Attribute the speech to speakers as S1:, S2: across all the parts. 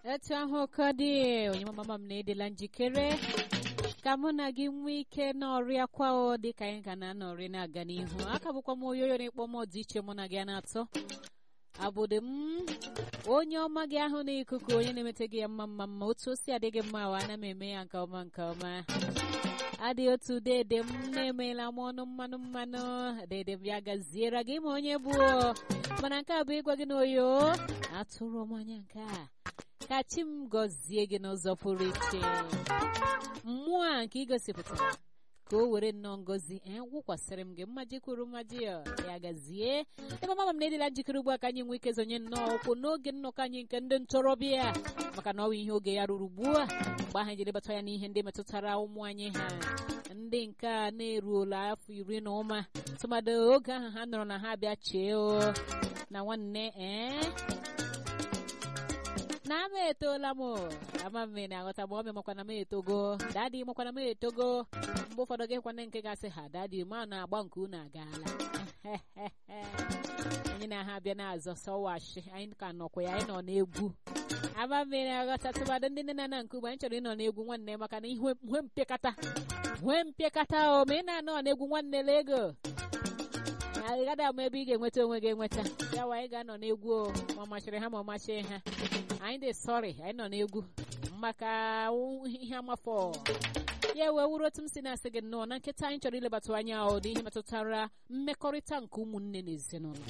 S1: etu ahụ ka dị onye mama m na-edela njikere ka mụ na gị nwee ike n'ọrịa kwao dị ka anyị ga na-anọrị na-aga n'ihu aka bụkwa m oyoyo na-ekpọ m dị iche mụ na gị na-atọ abụdị m onye ọma gị ahụ n'ikuku onye na-emete gị ya mma mma mma otu o si adị gị mma wa ana m eme ya nke ọma nke ọma adị otu dede m na-emeela m ọnụ mmanụ mmanụ dede m ya gaziere gị ma onye bụ mana nke a bụ ịgwa gị n'oyo atụrụ m anya nke a ka chi m gọzie gị n'ụzọ pụrụ iche mmụọ a nke ị gosipụtara ka o were nnọọ ngozi ee wụkwasịrị m gị mmaji kwuru mmaji ya gazie ebe mama m na-edila njikere ugbu a ka anyị nwee ike zonye nnọọ ụkwụ n'oge nnọkọ anyị nke ndị ntorobịa maka na ọ bụ ihe oge ya ruru ugbu a mgbe ahụ jiri bata ya n'ihe ndị metụtara ụmụ anyị ha ndị nke a na-eruola afọ iri na ụma tụmadị oge ahụ ha nọrọ na ha bịa chee o na nwanne ee na ama etoola m ama mme na-aghọta ma ọ me makwana m etogo dadi makwana m etogo mgbe ụfọdụ gị kwana nke gasị ha dadi ma na-agba nke unu agaala anyị na ha bịa na-azọ sọwashi anyị ka nọkwa ya anyị nọ n'egwu ama mme na-aghọta tụmadị ndị nne na nna nke ugbo anyị chọrọ ịnọ n'egwu nwanne maka na ihe nwe mpịakata nwe mpịakata o ma ị na-anọ n'egwu nwanne lego ị gaghị ama ebe ị ga-enweta onwe gị enweta ya wa anyị ga-anọ n'egwu o ma ọ machiri ha ma ọ machie ha anyị dị sọrị anyị nọ n'egwu maka ihe amafọ ya wee wuru otu m si na-asị gị nnọọ na nkịta anyị chọrọ ilebata anya ọ n'ihe metụtara mmekọrịta nke ụmụnne na ezinụlọ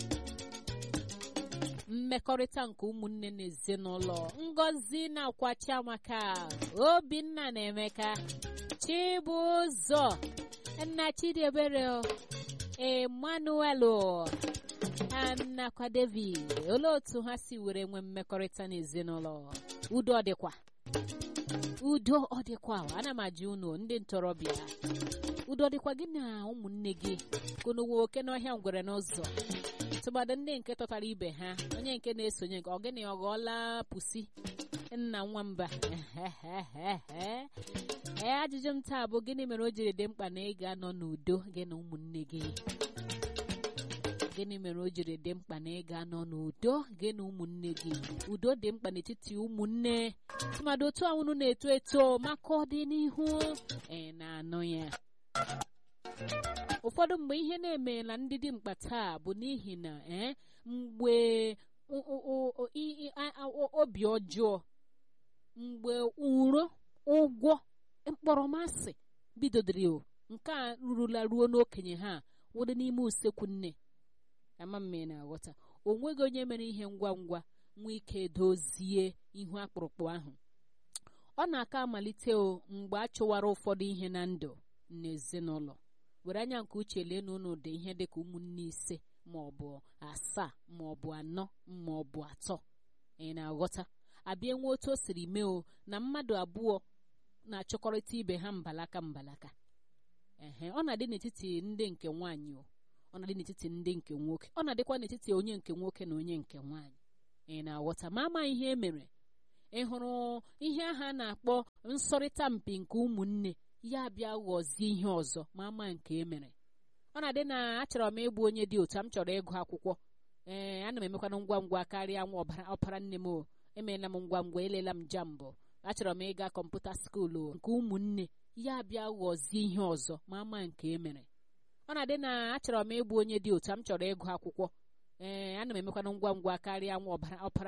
S1: mmekọrịta nke ụmụnne na ezinụlọ ngọzi na-akwa chiamaka obinna na emeka chibụzọ nna chidiebere emmanuel nakwa david olee otu ha si were nwee mmekọrịta n'ezinụlọ udo ọ dịkwa udo ọ dịkwa ana m ajụ unu ndị ntorobịa udo ọ dịkwa gị na ụmụnne gị kunu nwe oke n'ọhịa ngwere n'ụzọ tụmadị ndị nke tọtara ibe ha onye nke na-esonye nke ọgịnị ọ ghọọla pusi nna nwamba ee ajụjụ m taa bụ gịnị mere o jiri dị mkpa na ị ga-anọ n'udo gị na ụmụnne gị gịnị mere o jiri dị mkpa na ị ga-anọ n'udo gị na ụmụnne gị udo dị mkpa n'etiti ụmụnne tụmadị otu anwụnụ na-eto eto maka ọdịnihu ee na-anụ ya ụfọdụ mgbe ihe na-emeela ndị dị mkpa taa bụ n'ihi na ee mgbe obi ọjọọ mgbe uro ụgwọ mkpọrọmasị bidodiri o nke a rurula ruo n'okenye ha wụdị n'ime usekwu nne ama mme na-aghọta o nweghị onye mere ihe ngwa ngwa nwee ike dozie ihu akpụrụkpụ ahụ ọ na-aka amalite o mgbe a chụwara ụfọdụ ihe na ndụ n'ezinụlọ were anya nke uche lee na ụnụ dị ihe dịka ụmụnne ise ma ọ bụ asaa ma ọ bụ anọ ma ọ bụ atọ ị na-aghọta abịa nwe otu o siri mee o na mmadụ abụọ na-achọkọrịta ibe ha mbalaka mbalaka ehe ọ na-adị n'etiti ndị nke nwaanyị o ọ na-adị n'etiti ndị nke nwoke ọ na-adịkwa n'etiti onye nke nwoke na onye nke nwaanyị ị na-aghọta ma ama ihe e mere ị hụrụ ihe aha na-akpọ nsọrịta mpi nke ụmụnne ya bịa ghọzie ihe ọzọ ma ama nke e mere ọ na-adị na achọrọ m ịbụ onye dị otu m chọrọ ịgụ akwụkwọ ee ana m emekwana ngwa ngwa karịa nwa ọpara nne m o emeela m ngwa ngwa elela m jambụ achọrọ m ịga kọmputa skuulu nke ụmụnne ya bịa ghọzie ihe ọzọ ma ama nke e mere ọ na-adị na achọrọ m ịbụ onye dị otu m chọrọ ịgụ akwụkwọ ee ana m emekwana ngwa ngwa karịa nwa ọpara